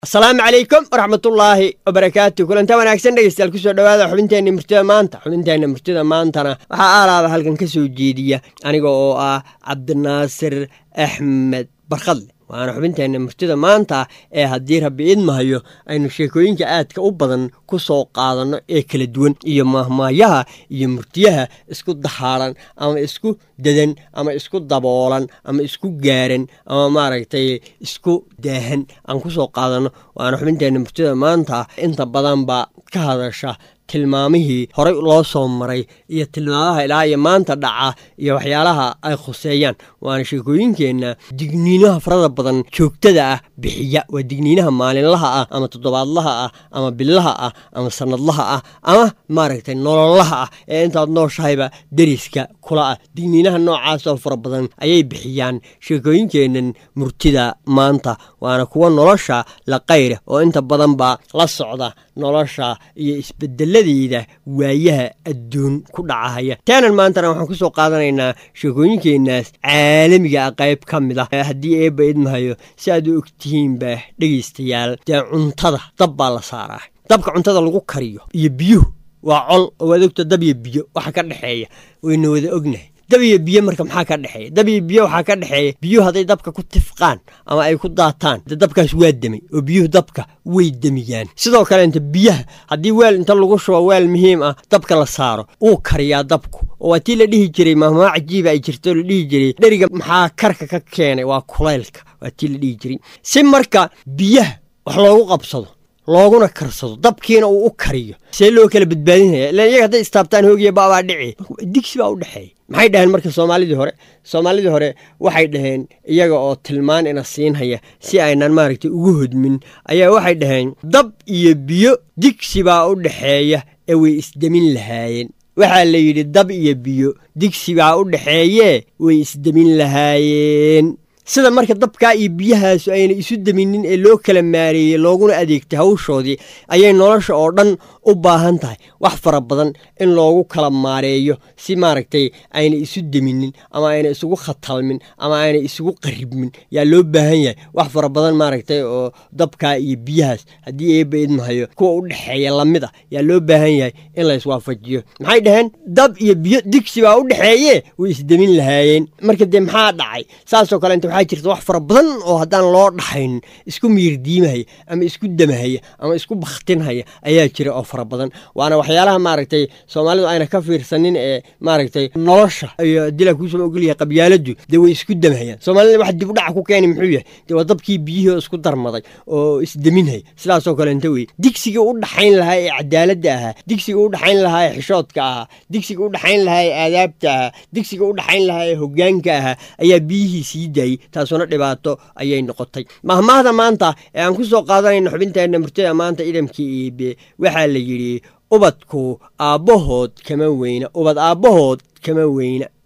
asalaamu calaykum waraxmatullaahi wabarakaatu kulanta wanaagsan dhegeystayaal kusoo dhowaada xubinteenna murtida maanta xubinteenna murtida maantana waxaa aalaaba halkan ka soo jeediya aniga oo ah cabdinaasir axmed barkhadle waana xubinteenna murtida maanta ee haddii rabbi idmahayo aynu sheekooyinka aadka u badan ku soo qaadanno ee kala duwan iyo maahmaayaha iyo murtiyaha isku dahaadhan ama isku dadan ama isku daboolan ama isku gaaran ama maaragtay isku daahan aan ku soo qaadanno waana xubinteenna murtida maanta inta badanba ka hadasha tilmaamihii horey loo soo maray iyo tilmaamaha ilaa iyo maanta dhaca iyo waxyaalaha ay khuseeyaan waana sheekooyinkeenna digniinaha farada badan joogtada ah bixiya waa digniinaha maalinlaha ah ama toddobaadlaha ah ama billaha ah ama sanadlaha ah ama maaragtay nolollaha ah ee intaad nooshahayba deriska kula ah digniinaha noocaas oo fara badan ayay bixiyaan sheekooyinkeennan murtida maanta waana kuwa nolosha la qayra oo inta badanba la socda nolosha iyo isbedeladeeda waayaha adduun ku dhacahaya taanan maantana waxaan ku soo qaadanaynaa sheekooyinkeenaas caalamiga ah qayb ka mid ah haddii eebba idmahayo si aad u ogtihiinba dhegaystayaal dee cuntada dab baa la saaraa dabka cuntada lagu kariyo iyo biyuhu waa col oo waad ogta dab iyo biyo waxa ka dhexeeya wayna wada ognahay dab iyo biyo marka maxaa ka dhexeeya dab iyo biyo waxaa ka dhexeeya biyuhu hadday dabka ku tifqaan ama ay ku daataan de dabkaas waa demay oo biyuhu dabka way demiyaan sidoo kale inta biyaha haddii weel inta lagu shubo weel muhiim ah dabka la saaro wuu kariyaa dabku oo waa tii la dhihi jiray mahmaa cajiiba ay jirto la dhihi jiray dheriga maxaa karka ka keenay waa kulaylka waa tii la dhihi jiray si marka biyaha wax loogu qabsado looguna karsado dabkiina uu u kariyo see loo kala badbaadinaya ilan iyaga hadday istaabtaan hoogiya baabaa dhici digsi baa u dhexeeya maxay dhaheen marka soomaalidii hore soomaalidii hore waxay dhaheen iyaga oo tilmaan ina siinhaya si aynan maaragtay ugu hodmin ayaa waxay dhaheen dab iyo biyo digsi baa u dhexeeya ee way isdemin lahaayeen waxaa la yidhi dab iyo biyo digsi baa u dhexeeyee way isdemin lahaayeen sida marka dabkaa iyo biyahaasu ayna isu deminin ee loo kala maareeyey looguna adeegtay hawshoodii ayay nolosha oo dhan u baahan tahay wax fara badan in loogu kala maareeyo si maaragtay ayna isu deminin ama ayna isugu khatalmin ama ayna isugu qaribmin yaa loo baahan yahay wax fara badan maaragtay oo dabkaa iyo biyahaas haddii eebba idmahayo kuwa u dhexeeya lamid ah yaa loo baahan yahay in la iswaafajiyo maxay dhaheen dab iyo biyo digsi baa u dhexeeye way isdemin lahaayeen marka dee maxaa dhacay saasoo kale inta waxaa jirta wax fara badan oo haddaan loo dhaxayn isku miirdiimahaya ama isku damahaya ama isku bakhtinhaya ayaa jira oo fara badan waana waxyaalaha maaragtay soomaalidu ayna ka fiirsanin ee maaragtay nolosha iyo dilaa kuusoo ogolyahay qabyaaladu dee way isku damahayaan soomaalida wax dib u dhaca ku keeni muxuu yahay dee waa dabkii biyihii oo isku darmaday oo isdeminhaya sidaasoo kale inta wey digsiga u dhaxayn lahaa ee cadaaladda ahaa digsiga u dhaxayn lahaa ee xishoodka ahaa digsiga u dhaxayn lahaa ee aadaabta ahaa digsiga u dhaxayn lahaa ee hoggaanka ahaa ayaa biyihii sii daayey taasuna dhibaato ayay noqotay mahmaahda maanta ee aan ku soo qaadanayno xubinteenna murtada maanta idamkii iibe waxaa la yidhi ubadku aabbahood kama weyna ubad aabbahood kama weyna